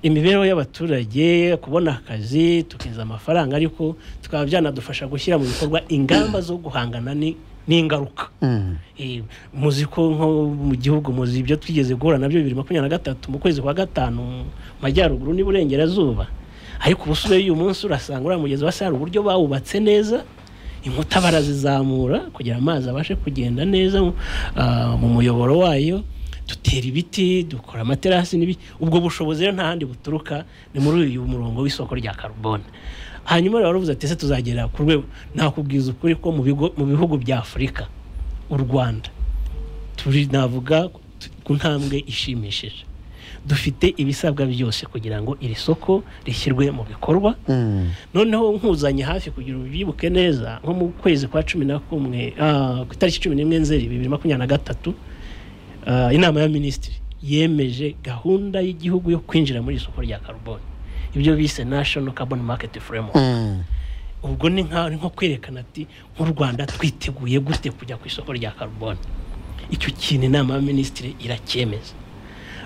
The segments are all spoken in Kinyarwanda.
imibereho y'abaturage kubona akazi tukinjiza amafaranga ariko tukaba byanadufasha gushyira mu bikorwa ingamba zo guhangana ni- n'ingaruka Eh, muzi ko nko mu gihugu muzi ibyo twigeze guhura nabyo bibiri makumyabiri na gatatu mu kwezi kwa gatanu mu majyaruguru n'iburengerazuba ariko ubu usubiyeyo uyu munsi urasanga uriya mugezi wa sare uburyo bawubatse neza inkuta barazizamura kugira amazi abashe kugenda neza mu- ah, mu muyoboro wayo dutera ibiti dukora amaterasi n'ibi ubwo bushobozi rero nta handi buturuka ni muri uyu murongo w'isoko rya karubone hanyuma rero baravuze ati ese tuzagera ku rwego nakubwiza ukuri ko mu bigo- mu bihugu bya afurika u rwanda turi navuga ku ntambwe ishimishije dufite ibisabwa byose kugira ngo iri soko rishyirwe mu bikorwa noneho nkuzanye hafi kugira ubyibuke neza nko mu kwezi kwa cumi na kumwe ah, ku itariki cumi n'imwe nzeri bibiri makumyabiri na gatatu ah, inama ya minisitiri yemeje gahunda y'igihugu yo kwinjira muri iri soko rya karuboni ibyo bise national carbon market framework ubwo ni nka ni nko kwerekana ati nk'u rwanda twiteguye gute kujya ku isoko rya karuboni icyo kintu inama ya minisitiri iracyemeza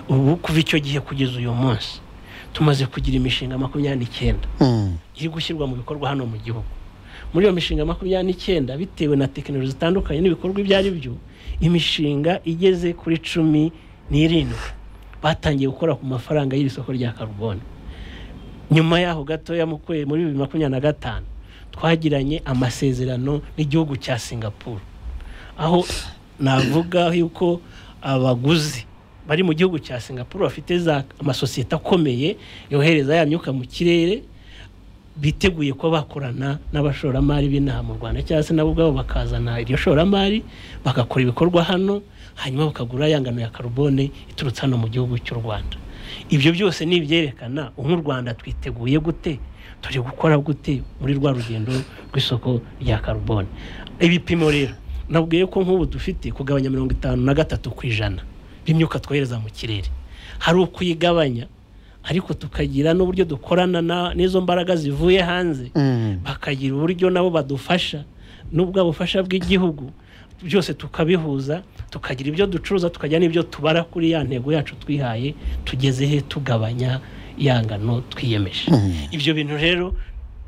ubu kuva icyo gihe kugeza uyu munsi tumaze kugira imishinga makumyabiri n'icyenda iri gushyirwa mu bikorwa hano mu gihugu muri iyo mishinga makumyabiri n'icyenda bitewe na tekinoloji zitandukanye n'ibikorwa ibyo ari byo imishinga igeze kuri cumi n'irindwi batangiye gukora ku mafaranga y'iri soko rya karuboni nyuma yaho gatoya mu kwe muri bibiri makumyabiri na gatanu twagiranye amasezerano n'igihugu cya singapuru aho navuga yuko abaguzi bari mu gihugu cya singapuru bafite za amasosiyete akomeye yohereza ya myuka mu kirere biteguye kuba bakorana n'abashoramari b'inaha mu rwanda cyangwa se nabo ubwabo bakazana iryo shoramari bagakora ibikorwa hano hanyuma bakagura ya ngano ya karubone iturutse hano mu gihugu cy'u rwanda ibyo byose ni ibyerekana ubu u rwanda twiteguye gute turi gukora gute muri rwa rugendo rw'isoko rya karubone ibipimo rero nabwiye ko nk'ubu dufite kugabanya mirongo itanu na gatatu ku ijana b'imyuka twohereza mu kirere hari ukuyigabanya ariko tukagira n'uburyo dukorana na- n'izo mbaraga zivuye hanze bakagira uburyo nabo badufasha n'ubwo bufasha bw'igihugu byose tukabihuza tukagira ibyo ducuruza tukagira n'ibyo tubara kuri ya ntego yacu twihaye tugeze he tugabanya ya ngano twiyemeje ibyo bintu rero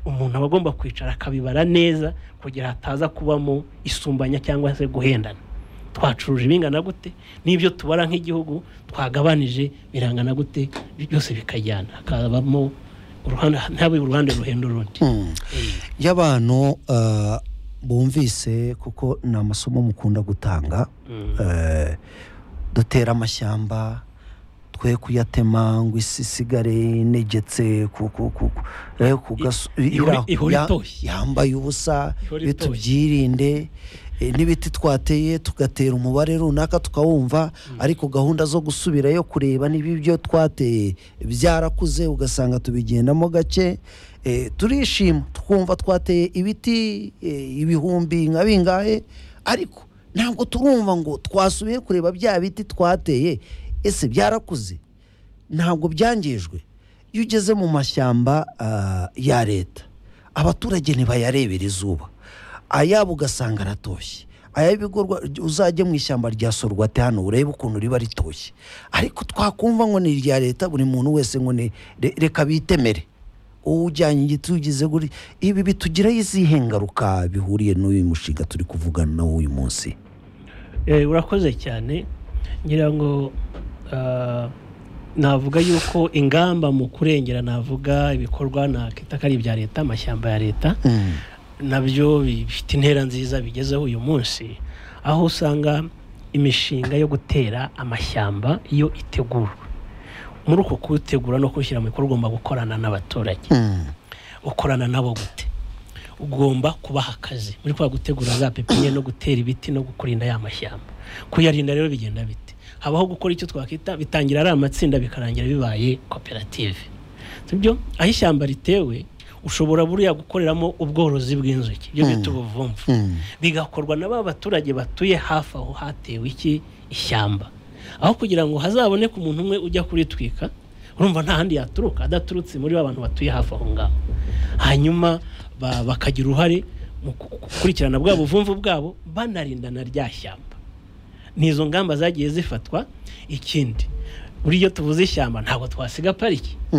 umuntu aba agomba kwicara akabibara neza kugira hataza kubamo isumbanya cyangwa se guhendana twacuruje bingana gute n'ibyo tubara nk'igihugu twagabanije birangana gute byose bikajyana hakabamo uruhande ntabe uruhande ruhenda urundi iyo abantu eh, bumvise kuko ni amasomo mukunda gutanga Mm. eh, dutera amashyamba twe kuyatema ngo isi isigare inegetse ku- ku- ku- ku- eh, ku gaso- ihore- ira- ihore ya- itoshye. yambaye ubusa Ihore iyo itoshye. tubyirinde eh, n'ibiti twateye tugatera umubare runaka tukawumva ariko gahunda zo gusubirayo kureba niba ibyo twateye byarakuze ugasanga tubigendamo gake Eh, turishima twumva twateye ibiti eh, ibihumbi nka bingahe ariko ntabwo turumva ngo twasubiye kureba bya biti twateye ese byarakuze ntabwo byangijwe iyo ugeze mu mashyamba ah, ya leta abaturage ntibayarebera izuba ayabo ugasanga aratoshye ay'ibigorwa uzajye mu ishyamba rya sorwate hano urebe ukuntu riba ritoshye ariko twakumva ngo ni irya leta buri muntu wese ngo ni re- reka bitemere wowe ujyanye igiti ugize guri ibi bitugiraho izihe ngaruka bihuriye n'uyu mushinga turi kuvugana nawo uyu munsi Eh, urakoze cyane ngira ngo ah, navuga yuko ingamba mu kurengera navuga ibikorwa nakita ko ari ibya leta amashyamba ya leta nabyo bifite intera nziza bigezeho uyu munsi aho usanga imishinga yo gutera amashyamba iyo itegurwa muri uko kuwutegura no kuwushyira mu bikorwa ugomba gukorana n'abaturage ukorana nabo gute ugomba kubaha akazi muri kwa gutegura za pepiniyeri no gutera ibiti no kurinda ya mashyamba kuyarinda rero bigenda bite habaho gukora icyo twakwita bitangira ari amatsinda bikarangira bibaye koperative sibyo aho ishyamba ritewe ushobora buriya gukoreramo ubworozi bw'inzuki ibyo bita ubuvumvu bigakorwa na ba baturage batuye hafi aho hatewe iki ishyamba aho kugira ngo hazaboneke umuntu umwe ujya kuritwika urumva nta handi yaturuka adaturutse muri ba bantu batuye hafi aho ngaho hanyuma ba- bakagira uruhare mu ku- gukurikirana bwa buvumvu bwabo banarindana rya shyamba n'izo ngamba zagiye zifatwa ikindi buriya tuvuze ishyamba ntabwo twasiga pariki